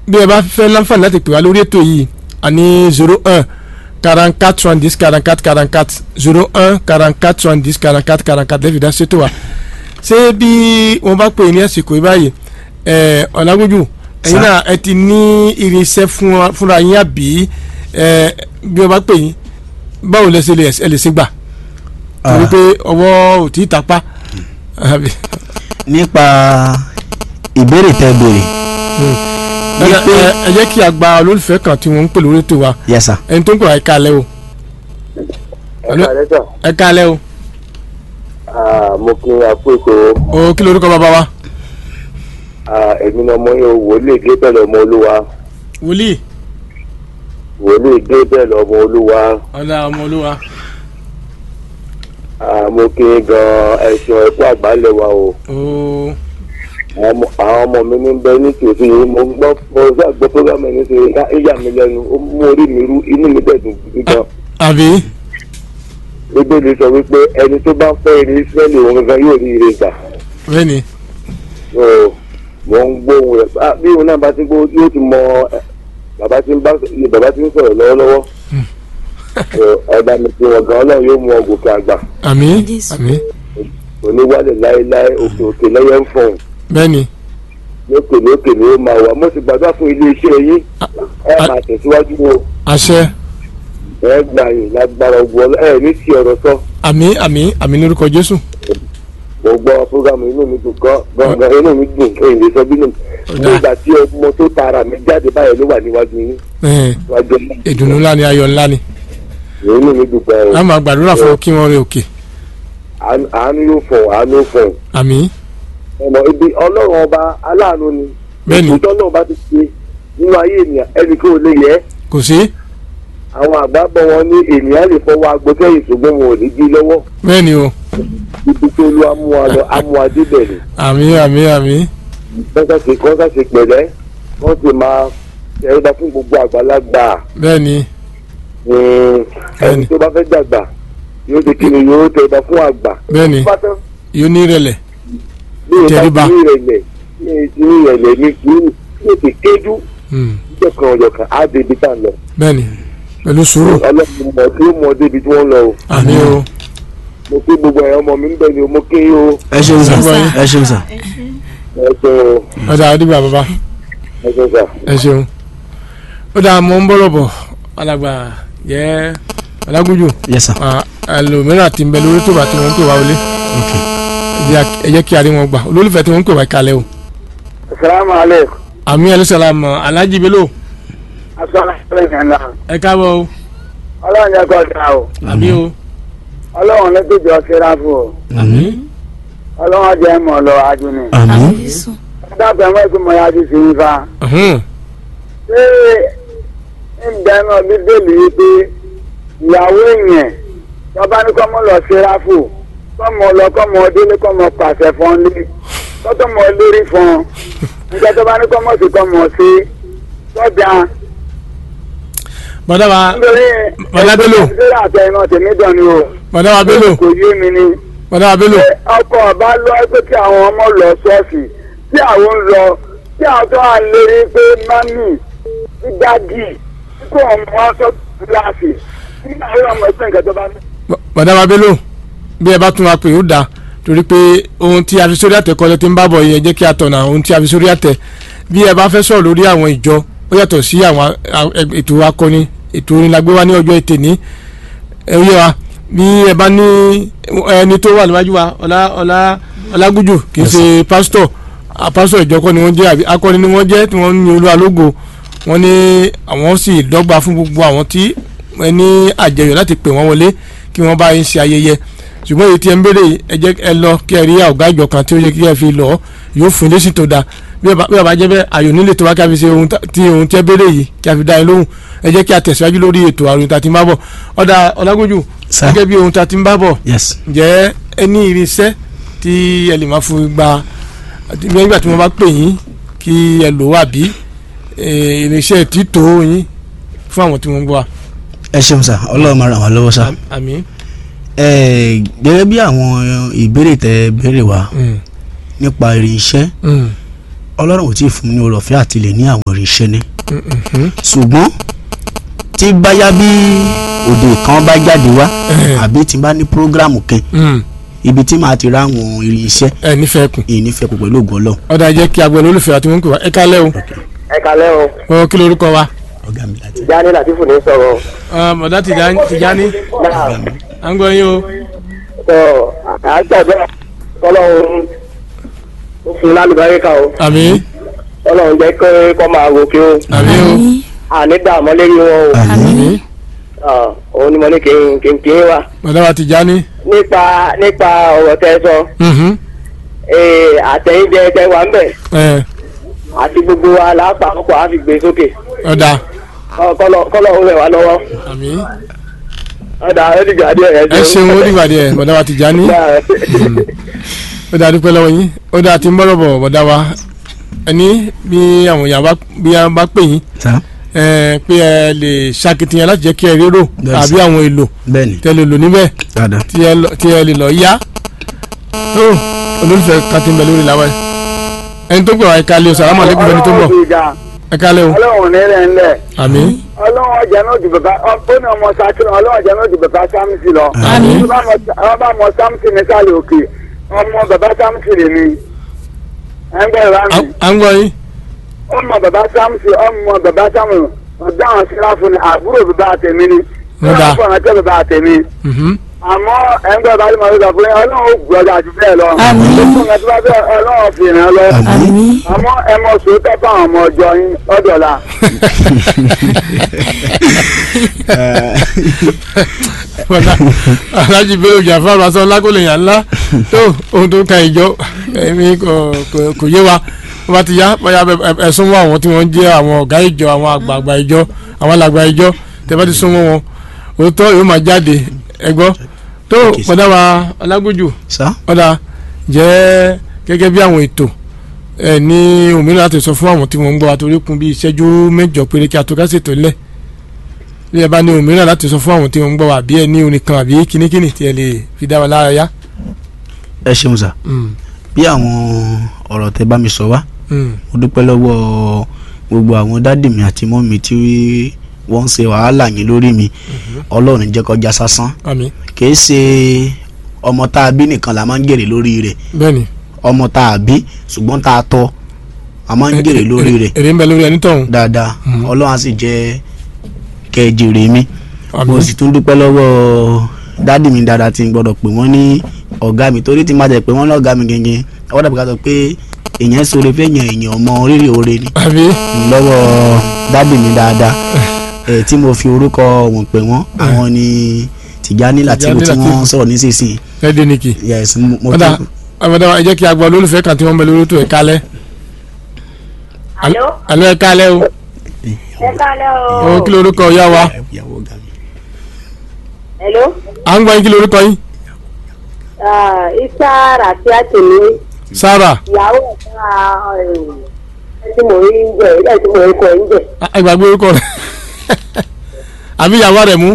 bí ẹ bá fẹ́ láǹfààní láti pè wá lórí ètò yìí a ní zero un quarante quatre soixante dix quarante quatre quarante quatre zero un quarante quatre soixante dix quarante quatre quarante quatre lẹ́fìdá ṣètò wa ṣé bí wọ́n bá pè ní àsìkò yìí báyìí ẹ̀ ọ̀làgójú ẹ̀yin Sir. náà ẹ ti ní irinṣẹ́ fún- fúnra yín àbí ẹ̀ bí wọ́n bá pè yín báwo lẹ ṣe lè ẹ lè ṣe gbà torí Ah. pé ọwọ́ ò tí ì tapá àbí. nípa ìbéèrè tẹ béèrè ẹ ẹ- ẹ jẹ́ kí a gba olólùfẹ́ kan tí wọ́n ń pè lórí ètò wa yes sir ẹni tó ń pè wá ẹ káalẹ́ o ẹ̀ka lẹ́tà ẹ káalẹ́ o mo kí n àpò ètò o kí lorúkọ bàbá wa èmi ni ọmọ yẹn wòlíì gébẹ̀lì ọmọ olúwa wòlíì wòlíì gébẹ̀lì ọmọ olúwa ọ̀la ọmọ olúwa Ah, mo kí n gan ẹ̀sùn ẹ̀kọ́ àgbálẹ̀ wa o o àwọn ọmọ- àwọn ọmọ mi ní bẹ ní tòsí yìí mo gbọ́ mo gbọ́ gbọ́ programme ní ṣe ìyá mi lẹ́nu ó mú orí mi rú inú mi dẹ̀ dùn gidi gan àbí bíbélì sọ wípé ẹni tó bá fẹ́ eré israẹli òun gangan yóò rí ire gbà bẹ́ẹ̀ni so mo ń gbóhùn rẹ̀ Ah, bí òun náà bá ti gbó yóò ti mọ eh, bàbá tí ń bá bàbá tí ń sọ̀rọ̀ lọ́wọ́lọ́wọ́ So, ẹ̀dá mi ti wọ̀n gan ọlọ́run yóò mú ọ gòkè àgbà àmì Jésù. àmì oníwálẹ̀ láéláé òkè òkè lẹ́yẹ ń fọ̀hún bẹ́ẹ̀ni lókè lókè ni ó máa wà mo sì gbàdúrà fún iléeṣẹ́ yín ẹ máa tẹ̀síwájú o àṣẹ ẹ gbà yín lágbára ogun ọlọ́ ẹ ní sí ọ̀rọ̀ sọ àmì àmì àmì lórúkọ jésù mo gbọ́ fúgàmù inú mi dùn gan gangan inú mi dùn èyí lè sọ bínú Ọ̀dà. nígbà tí ọmọ tó tara mi jáde báyìí ló wà níwájú yín Ẹ̀hẹ̀n, níwájú yín ìdùnnú ńlá ni ayọ̀ ńlá ni inú mi dùn pẹ́ o a máa gbàdúrà fún kí wọ́n rí òkè Àánú- àánú yóò fọ̀ àánú yóò fọ̀ àmì ọmọ ibi ọlọ́run ọba aláàánú ni Bẹ́ẹ̀ni. ìtọ́ náà bá ti ṣe nínú ayé ènìyàn ẹnì kan ò lè yẹ kò sí àwọn àgbà bọ̀ wọn ní ènìyàn lè fọwọ́ agbósẹ́yìn ṣùgbọ́n wọn ò ní jí lọ́wọ́ bẹ́ẹ̀ni o ibi tó lu amúwa lọ amúwa débẹ̀ ni àmì àmì àmì kọ́ńtà ṣe kọ́ńtà ṣe pẹ̀lẹ́ wọ́n sì máa tẹ̀rẹ́dá fún gbogbo àgbàlagbà bẹ́ẹ̀ni Mm, ẹni Bẹ́ẹ̀ni. tó bá fẹ́ dàgbà yóò ṣe kí ni yóò tẹ̀rẹ́dá fún àgbà bẹ́ẹ̀ni Tó bá tán yóò ní ìrẹ̀lẹ̀ bí o bá Tẹríba. ti ní ìrẹ̀lẹ̀ ní ti ní ìrẹ̀lẹ̀ ní sùúrù ní ti kéjú Hmm, ìjọ kan ọjọ́ kan á débi tá a lọ bẹ́ẹ̀ni pẹ̀lú sùúrù ọlọ́run mọ̀ tí ó mọ débi tí wọ́n lọ o àmì o mo kí gbogbo ẹ̀yọ́ ọmọ mi ń bẹ̀ ni o mo kí yín o ẹ ṣeun sir Sir. ẹ ṣeun sir ẹ ṣeun ọ̀dà àdìgbà bàbá ẹ ṣeun sà. ẹ ṣeun ó dáa mọ́ ń bọ̀rọ̀ bọ̀ alàgbà jẹ́ ọlágúnjù yes sir ẹlòmíràn ti ń bẹ lórí tó bá tí wọ́n ń pè wá wọlé okay ẹ jẹ́- ẹ jẹ́ kí a rí wọn gbà olólùfẹ́ tí wọ́n ń pè wá kalẹ̀ o asalaamualeykum. àmì ẹlẹ́sàlámù alájí bello asalaamualeykum. ẹ káàbọ̀ o ọlọ́run yẹ kó ta o àmì o ọlọ́run ní tó jọ síra fún o àmín ọlọ́run jẹ́ mọ̀ lọ adùnì. àmín Jésù. dábàá mọ́ ẹ̀kú mọ́ ya ti fi yín fa. ọ̀hún, ṣé ìgbà náà bíbélì yìí pé ìyàwó èèyàn tọ́ba ní kọ́ mọ́ lọ síra fún kọ́ mọ́ lọ kọ́ mọ́ délé kọ́ mọ́ pàṣẹ fún un lé kọ́tọ́ mọ́ lórí fún un nígbà tọ́ba ní kọ́ mọ́ sí kọ́ mọ́ sí tọ́jà bọ́dá wa nítorí Bọ́lá Bello. ìdílé àtẹ iná tèmi dàn ni o bọ́dá wa bello kò yé mi ni. bọ́dá wa bello pé ọkọ ọba lọ pé kí àwọn ọmọ lọ ṣọ́ọ̀ṣì tí àwọn ń lọ tí àwọn tó wà lérí pé mami ti dágì tí kò mọ wọn sọ kíláàsì nígbà yóò ọmọ ẹgbẹ́ nǹkan tó bá ní. bọ́dá wa bello bí ẹ bá tún wa pè ó dáa torí pé ohun tí a fi sórí àtẹ kọ́lẹ́ tí ń bá bọ̀ yìí ẹ jẹ́ kí a tọ̀nà ohun tí a fi sórí àtẹ bí ẹ bá fẹ́ sọ̀rọ̀ lórí àwọn ìjọ ó yàtọ̀ sí àwọn a- a- ètò akọni ètò orin la gbé wá ní ọjọ́ ètè ní ẹ yé wa bí ẹ bá ní ẹni tó wà níwájú wa ọlá ọlá ọlágújù kì í Yes, ṣe pásítọ̀ a pásítọ̀ ìjọ kọ́ ni wọ́n jẹ́ àbí akọni ni wọ́n jẹ́ tí wọ́n ń yin olúwa lógo wọ́n ní àwọn sì dọ́gba fún gbogbo àwọn tí ẹ ní àjẹyọ̀ láti pè wọ́n wọlé kí wọ́n bá yín ṣe ayẹyẹ ṣùgbọ́n èyí tí ẹ ń béèrè yìí, ẹ jẹ́ ẹ lọ kí ẹ rí ọ̀gá ìjọ kan tí ó yẹ kí ẹ fi lọ yóò fún lésì tó dáa bí ẹ bá bí ẹ bá jẹ́ bẹ́ẹ̀ àyò nílé tó wá kí a fi ṣe ohun tá- tí ohun tí ẹ béèrè yìí kí a fi dá yín lóhùn ẹ jẹ́ kí a tẹ̀síwájú lórí ètò àrùn tá a ti ń bá bọ̀ ọ̀dà ọ̀làgójú Sir. gẹ́gẹ́ bí ohun tá a ti ń bá bọ̀ yes ǹjẹ́ ẹ ní irinṣẹ́ tí ẹ lè máa fún gba àti nígbà tí wọ́n bá pè yín kí ẹ lò wá bí eh, irinṣẹ́ títò yín fún àwọn tí wọ́n ń gbọ́ wa. ẹ ṣeun sir ọlọ́run máa ràn wá lọ́wọ́ sir àmín. ẹ gẹ́gẹ́ bí àwọn ìbéèrè tẹ béèrè wá Mm, nípa irinṣẹ́ mm, ọlọ́run ò tí ì fún mi ní oore ọ̀fẹ́ àti lè ní àwọn irinṣẹ́ ní Mhm. ṣùgbọ́n tí báyá bí òde kan bá jáde wá Eh. àbí tí n bá ní prógrámù kan Mm. ibi tí màá ti rá àwọn irinṣẹ́ ẹ nífẹ̀ẹ́ kù ìnífẹ̀ẹ́ kò pẹ̀lú ògùn ọlọ́run ọ̀dà jẹ́ kí agbẹ̀rún olùfẹ́ àti wọn kò wá ẹ kálẹ̀ o ẹ kalẹ́ o ọ kí lorúkọ wa. ọ̀gá mi láti. Jáde Latifu ní sọ̀rọ̀ bọ̀dá Tìjání Tìjání náà à ń gbọ́ yín o. tó àgbàdo kọ́lọ́hún ó fún un lálùbáríkà o àmín kọ́lọ́hún jẹ́ kó kọ́ máa gòkè o àmín o àní dààmú lérí wọn o àmín Ah, òun ni mo ní kí n kí n kí n wá bọ̀dá wa Tìjání. nípa nípa ọ̀rọ̀ tẹ́ ẹ sọ Mhm. ee àtẹ̀yìnjẹ tẹ wà ń bẹ̀ ẹ àti gbogbo wa lápapọ̀ á fi gbé sókè ọ̀dà Kọ́- kọ́lọ́ kọ́lọ́hún rẹ̀ wá lọ́wọ́ àmín ọ̀dà ẹ̀ dìgbà díẹ̀ ẹ̀ ẹ ṣeun ó dìgbà díẹ̀ bọ̀dá wa Tìjání ó dáa dúpẹ́ lọ́wọ́ yín ó dáa tí ń bọ̀rọ̀ bọ̀ bọ̀dá wa ẹni bí àwọn èèyàn bá bí a bá pè yín sá ẹ pé ẹ lè ṣàkitiyan láti jẹ́ kí ẹ rérò Bẹ́ẹ̀ àbí sà. àwọn èlò bẹ́ẹ̀ ni tẹ́ lè lò níbẹ̀ dáadáa. tí ẹ lọ- tí ẹ lè lọ yá tó olólùfẹ́ kan ti ń bẹ lórí làwọn ẹ ẹni tó gbọ́ ẹ̀ka lé o sàlámù alẹ́kùn fẹ́ni tó ń bọ̀ ẹ̀ka lé o ọlọ́run ní rẹ̀ ńlẹ̀ àmín ọlọ́run ọjà náà ju bàbá ó ní ọmọ sátúrò ọlọ́run ọjà náà ju bàbá sámsì lọ. Àmín. Tó bá mọ- wọ́n bá mọ sámsì ní sálẹ̀ òkè ọmọ bàbá sámsì rè ni. ẹ ń gbọ́ ìwà mi. à ń gbọ́ yín ọmọ bàbá sámsì ọmọ bàbá sámsì ọ̀dọ́ àwọn síláfù ni àbúrò bàbá àtẹ̀mí ni. Ó dáa. síláfù ọ̀nà tẹ́ bàbá àtẹ̀mí. Mhm. àmọ́ ẹ ń gbọ́ ìbá tí mo sọ fún yín ọlọ́run ó gbọ́dọ̀ àti bẹ́ẹ̀ lọ. Àmín. gbogbo nǹkan tí wọ́n fẹ́ ọlọ́run fi ràn án lọ. àmín àmọ́ ẹ mọ sòótọ́ fáwọn ọmọ ọjọ́ yín ọ̀dọ̀la. bọ̀dá alájí bẹ́ẹ̀ òjà fún àbáṣọ lákòlè yàn ńlá tó ohun tó ka ìjọ ẹ̀mí kò kò- kò yé wa wọ́n bá ti yá bóyá ẹ- ẹ- ẹ súnmọ́ àwọn tí wọ́n jẹ́ àwọn ọ̀gá ìjọ àwọn àgbààgbà ìjọ àwọn alàgbà ìjọ tẹ́ bá ti súnmọ́ wọn òótọ́ yóò máa jáde ẹ gbọ́ tó bọ̀dá wa ọlágójù sá ọ̀dà jẹ́ gẹ́gẹ́ bí àwọn ètò ẹ ní òmìnira láti sọ fún àwọn tí wọ́n ń gbọ́ wa torí kún bí ìṣẹ́jú mẹ́jọ péré kí a tó ká ṣètò lẹ̀ bí ẹ bá ní òmìnira láti sọ fún àwọn tí wọ́n ń gbọ́ wa bí ẹ ní orin kan àbí kínníkínní tí ẹ lè fi dá wa lára yá. ẹ ṣeun sá Mm, bí àwọn ọ̀rọ̀ tẹ bá mi sọ wá mm, mo dúpẹ́ lọ́wọ́ gbogbo àwọn dádì mi àti mọ́ mi tí wọ́n ń ṣe wàhálà yín lórí mi ọlọ́run jẹ́ kọjá sásán àmín kìí ṣe ọmọ tá a bí nìkan la máa ń jèrè lórí rẹ̀ bẹ́ẹ̀ni ọmọ tá a bí ṣùgbọ́n tá a tọ́ a máa ń jèrè lórí rẹ̀ èrè ń bẹ lórí ẹni tọ̀hún. dáadáa Mhm. ọlọ́run á sì jẹ́ kẹ́ ẹ jèrè mi mo àmín sì tún dúpẹ́ lọ́wọ́ dádì mi dáadáa tí n gbọ́dọ̀ pè wọ́n ní ọ̀gá mi torí tí n bá tẹ̀ pé wọ́n lọ́gàá mi gẹ́gẹ́ ọwọ́ dàbí ká sọ pé èèyàn sọ̀rọ̀ fẹ́ yàn èèyàn ọmọ rírì oore ni àmín lọ́wọ́ dádì mi dáadáa ẹ̀ tí mo fi orúkọ wọn pè wọ́n àwọn ni Tìjání Látìfù tí Tìjání wọ́n Látìfù. sọ̀rọ̀ nísinsìnyí lẹ́dẹ̀ nìkì. yes mo mo ọ̀dà tún ọ̀dà ẹ jẹ́ kí a gbọ́ olólùfẹ́ kan tí wọ́n ń bẹ lórí tó ẹ̀ka lẹ́. Alo, àlọ́ ẹ̀ka lẹ́ o ẹ kálẹ́ ó kí lorúkọ ìyá wa ìyàwó ọ̀gá mi. Hello, à ń gbọ́ yín kí lorúkọ yín ah, Isa Rafiat ni Sarah ìyàwó ẹ̀ka ẹ̀ tí mo rí ń jẹ ẹ̀ tí mo rí kọ́ ń jẹ. Ah, ẹ gbàgbé orúkọ rẹ̀ àbí ìyàwó rẹ̀ mú.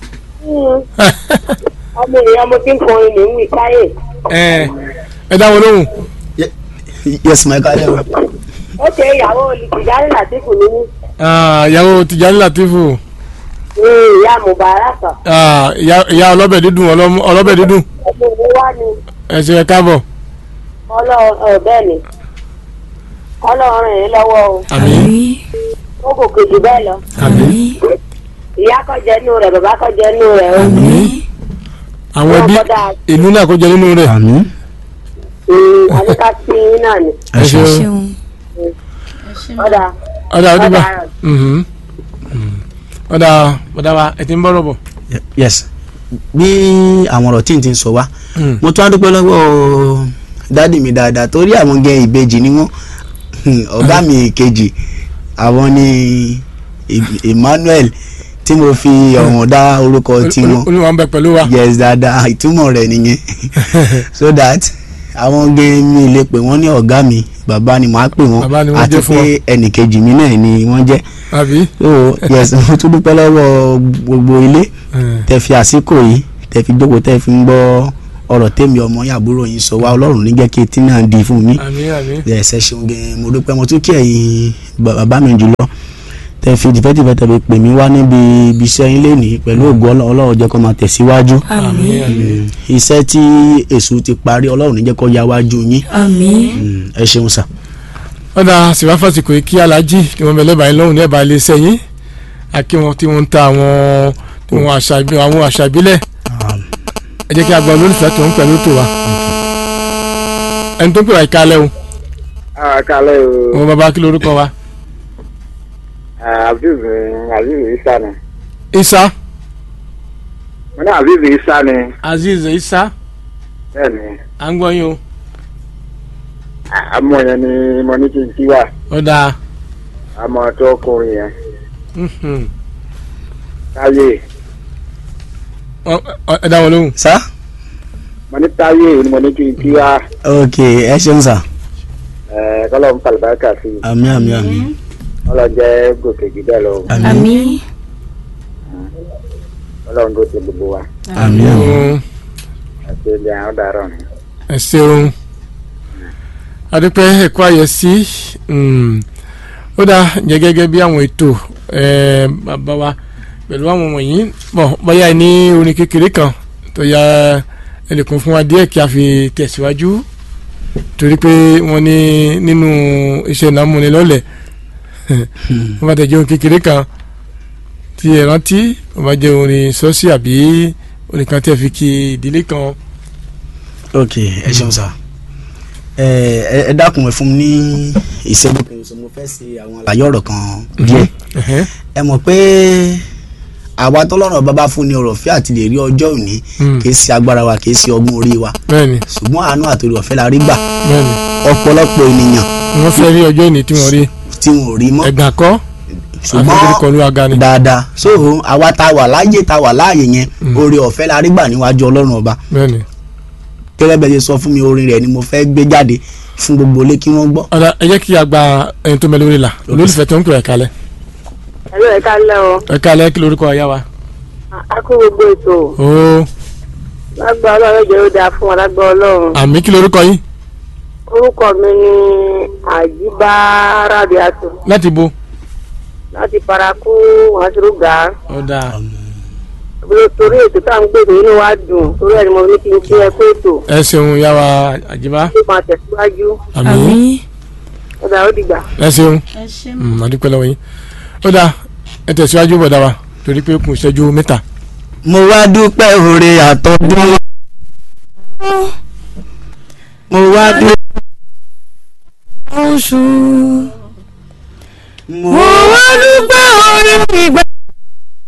Ọmọ èèyàn mo ti ń kọrin ní wí káyè. ẹ ẹ dá wọn lóhùn. yes my car level Ó ṣe ìyàwó olùdíjáde Làtífù ní ní Ah, ìyàwó Tìjání Látìfù ní ìyá Mubarak. Ah, ìyá ìyá ọlọ́bẹ̀ dídùn ọlọ́mú- ọlọ́bẹ̀ dídùn Ọmọ mi wá ní ẹ ṣe ẹ káàbọ̀ ọlọ́run bẹ́ẹ̀ ni. Ọlọ́run ràn yín lọ́wọ́ o. àmín àmín Ó kò kejì bẹ́ẹ̀ lọ. àmín Ìyá kọ́ jẹ́ inú rẹ̀, bàbá kọ́ jẹ́ inú rẹ̀ o. àmín àwọn ẹbí Ọkọ̀ dáa. ìlú náà kó jẹ nínú rẹ̀ àmín Mm, Àníkà sí yín náà ni. ẹ ṣeun ṣeun Ọ̀dà. ọ̀dà ọdúnbà Ọ̀dà. ọ̀dà ọ̀dà wa ẹ ti ń bọ̀rọ̀ bọ̀. yes bí àwọn ọ̀rọ̀ tí n ti ń sọ wá Mm. mo tún á dúpẹ́ lọ́wọ́ dádì mi dáadáa torí àwọn gẹ ìbejì ni wọ́n ọ̀gá mi kejì àwọn ni Em- Emmanuel tí mo fi ọ̀wọ̀n dá orúkọ tiwọn olúwa ń bẹ pẹ̀lú wa. yes dáadáa ìtumọ̀ rẹ̀ nìyẹn so that àwọn gẹ mi lè pè wọ́n ní ọ̀gá mi bàbá ni màá pè wọ́n Bàbá ni wọ́n àti jẹ́ fún pé ẹnì kejì mi náà ni wọ́n jẹ́ àbí. so yes mo tún dúpẹ́ lọ́wọ́ gbogbo ilé tẹ fi àsìkò yìí tẹ fi jókòó tẹ fi ń gbọ́ ọ̀rọ̀ tèmi ọmọ yín àbúrò yín sọ wá ọlọ́run ní jẹ́ kí etí náà di fún mi àmín àmín ẹsẹ ṣeun gan mo dúpẹ́ mo tún kí ẹ̀yin bàbá mi jùlọ tẹ fi tìfẹ́tìfẹ́ tẹ̀lé pè mí wá níbi ibi iṣẹ́ yín lénìí pẹ̀lú ògo Ọlọ́- ọlọ́run jẹ́ kó máa tẹ̀síwájú àmín àmín iṣẹ́ tí èṣù ti parí ọlọ́run ní jẹ́ kó ya wájú yín àmín Mm, ẹ ṣeun sà. ọ̀dà sìwáfàsìkò yìí kí alájí kí wọ́n bẹ lẹ́bàá yín lọ́hùn ní ẹ̀bà ilé iṣẹ́ yín àkí wọn tí wọ́n ń ta àwọn àwọn àṣà ìbí- àwọn àṣà ìbílẹ̀ ẹ jẹ́ kí a gba olólùfẹ́ tó ń pẹ̀lú tó wa ẹni tó ń pè wá ìkálẹ̀ o àkàlẹ́ o wọn bàbá kí lorúkọ wa aziz aziz isa ni isa mo ní aziz isa ni azeez isa bẹ́ẹ̀ ni à ń gbọ́ yín o àmọ́ yẹn ni mo ní kí n kí wà ọ̀dà àmọ́ tó kùnrin yẹn mhm. táyé Ọ- ọ- ẹ dá wọn lóhùn sá mo ní táyé ni mo ní kí n kí wà ok ẹ ṣeun sà ẹ̀ kọ́lọ́ ń falùbáríkà sí i àmín àmín àmín kọ́lọ́ jẹ́ gòkè jù bẹ́ẹ̀ lọ àmín àmín kọ́lọ́ ń gòkè gbogbo wa àmín àmín Mm, àti ilé àwọn ọ̀daràn ni. ẹ ṣeun adúpẹ́ ẹ̀kọ́ àyẹ̀sí mm, ó dá jẹ́ gẹ́gẹ́ bí àwọn ètò eh, bàbá wa pẹ̀lú àwọn wọ̀nyí bọ̀ bóyá ẹ ní orin kékeré kan tó ya ẹnìkan fún wa díẹ̀ kí a fi tẹ̀síwájú torí pé wọ́n ní nínú iṣẹ́ ìnámúnilọ́lẹ̀ wọ́n bá tẹ̀ jẹ́ orin kékeré kan tí ẹ rántí wọ́n bá jẹ́ orin sọ́ọ̀sì àbí orin kan tí ẹ fi kí ìdílé kan ok ẹ ṣeun sà ẹ ẹ- ẹ dákun ẹ fún mi ní ìṣẹ́jú kan ṣoṣo mo fẹ́ ṣe àwọn àlàyé ọ̀rọ̀ kan díẹ̀ ẹ̀hẹ́, ẹ mọ̀ pé àwa tọ́lọ́run bàbá fún ni ọ̀rọ̀ ọ̀fẹ́ àti lè rí ọjọ́ òní Mm. kì í ṣe agbára wa kì í ṣe ọgbọ́n orí wa bẹ́ẹ̀ni ṣùgbọ́n àánú àtòrí ọ̀fẹ́ la rí gbà bẹ́ẹ̀ni ọ̀pọ̀lọpọ̀ ènìyàn wọ́n fẹ́ rí ọjọ́ ìní tí wọ́n rí tí wọn ò rí mọ́ ẹ̀gàn kọ́ ṣùgbọ́n àfikún kọlu aga ni dáadáa so àwa tá a wà láàyè tá a wà láàyè yẹn Mm. oore ọ̀fẹ́ la rí gbà níwájú ọlọ́run ọba bẹ́ẹ̀ni gẹ́gẹ́ bẹ́ẹ̀ ṣe sọ fún mi orin rẹ̀ ni mo fẹ́ gbé jáde fún gbogbo ilé kí wọ́n gbọ́ ọ̀dà ẹ jẹ́ kí a gba ẹni tó mẹ lórí la olólùfẹ́ tó ń pè ẹ̀ kalẹ̀ ẹ̀rọ ẹ̀ka lẹ́ o ẹ̀ kalẹ̀ kí lorúkọ ọ̀yá wa. a kó gbogbo ètò ó lágbá ọlọ́run jẹ́ ó dáa fún wa lágbá ọlọ́run àmì kí lorúkọ yín orúkọ mi ni àjíbá rábíàtò láti bo. láti paraku wàásùrùgà ọ̀dà torí ètò tá à ń gbèrò inú wa dùn torí ẹni mo ní kí n kí ẹ pé ètò ẹ ṣeun yá wa àjíbá tó máa tẹ̀síwájú àmì àmín ọ̀dà ó dìgbà. ẹ ṣeun ẹ ṣé Mm, a dúpẹ́ lọ́wọ́ yín ọ̀dà ẹ tẹ̀síwájú bọ̀dá wa torí pé kùn ìṣẹ́jú mẹ́ta. mo wá dúpẹ́ oore àtọ́dún mo wá dúpẹ́ oṣù mo mo wá dúpẹ́